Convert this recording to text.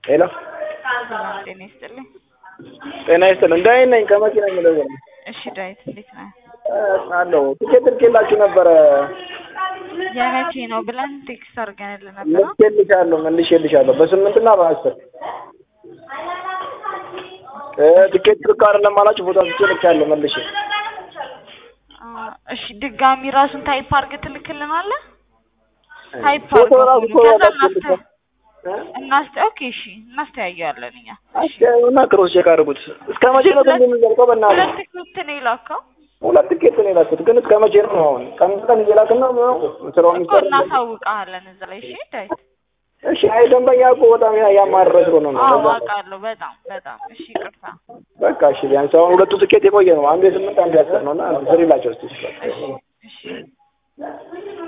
ሄሎ ሰላም ጤና ይስጥልኝ። ጤና ይስጥልኝ። ዳዊት ነኝ ከመኪና የምደውል እሺ ዳዊት እንዴት ነህ? አለሁ። ትኬት ልኬላችሁ ነበረ የመቼ ነው ብለን ቴክስት አድርገንልህ ነበር። ልኬልሻለሁ፣ መልሼልሻለሁ በስምንትና በአስር እ ትኬት ልክ አይደለም አላችሁ። ፎቶ አንስቼ ልኬያለሁ መልሼ። አ፣ እሺ ድጋሚ ራሱን ታይፕ አድርገህ ትልክልናለህ? ታይፕ ፎቶ አድርገህ ራሱ ሁሉ ከዛ ፎቶ እናስተ እናስተ ኦኬ እሺ እናስተያየዋለን እኛ። አስቸውና ክሮስ ቼክ አድርጉት። እስከ መቼ ነው ግን የሚዘልቀው? በእናትህ ሁለት ትኬት ነው የላከው ሁለት ትኬት ነው የላኩት፣ ግን እስከ መቼ ነው አሁን? ቀን ቀን እየላክን ነው ስራው እኮ የሚሰራ እናሳውቅሃለን እዛ ላይ እሺ ዳዊት። እሺ። አይ ደንበኛ እኮ በጣም ያ- ያማረረ ስለሆነ ነው። አዎ ለዛ ነው። አውቃለሁ በጣም በጣም እሺ ይቅርታ። በቃ እሺ፣ ቢያንስ አሁን ሁለቱ ትኬት የቆየ ነው። አንዱ የስምንት አንዱ የአስር ነው እና ስሪላቸው እስኪ እሺ እሺ